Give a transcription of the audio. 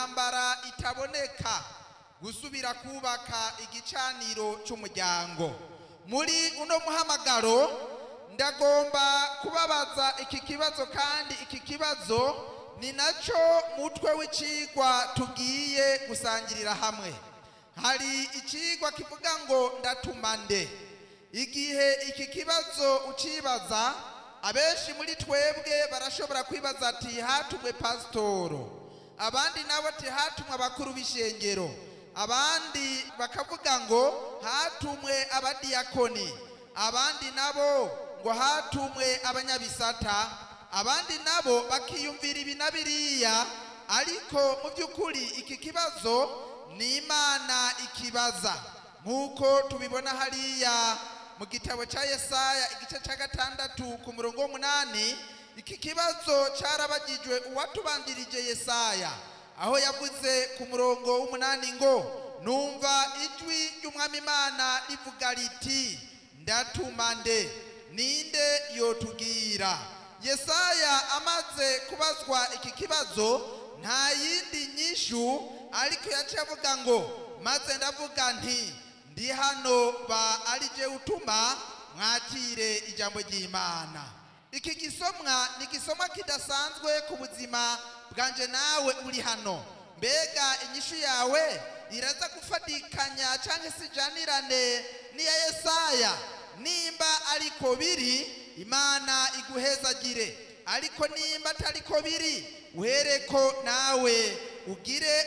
intambara itaboneka gusubira kubaka igicaniro cy'umuryango muri uno muhamagaro ndagomba kubabaza iki kibazo kandi iki kibazo ni nacyo mutwe w'icigwa tugiye gusangirira hamwe hari icigwa kivuga ngo ndatuma nde igihe iki kibazo ucibaza abenshi muri twebwe barashobora kwibaza ati hatumwe pasitoro abandi nabo ati hatumwe abakuru b'ishengero abandi bakavuga ngo hatumwe abadiyakoni abandi nabo ngo hatumwe abanyabisata abandi nabo bakiyumvira ibi na biriya ariko mu by'ukuri iki kibazo ni imana ikibaza nk'uko tubibona hariya mu gitabo cya yesaya igice cya gatandatu ku murongo w'umunani iki kibazo cyarabagijwe uwatubanjirije yesaya aho yavuze ku murongo w'umunani ngo numva ijwi ry'umwami imana rivuga riti ndatuma nde ninde yotubwira yesaya amaze kubazwa iki kibazo nta yindi nyishu ariko yaciye avuga ngo maze ndavuga nti ndi hano ba ari je utuma mwakire ijambo ry'imana iki gisomwa ni igisomwa kidasanzwe ku buzima bwanje nawe uri hano mbega inyishu yawe iraza gufatikanya cyangwa se ijanirane n'iya yesaya nimba ariko biri imana iguhezagire ariko nimba atariko biri uhereko nawe ugire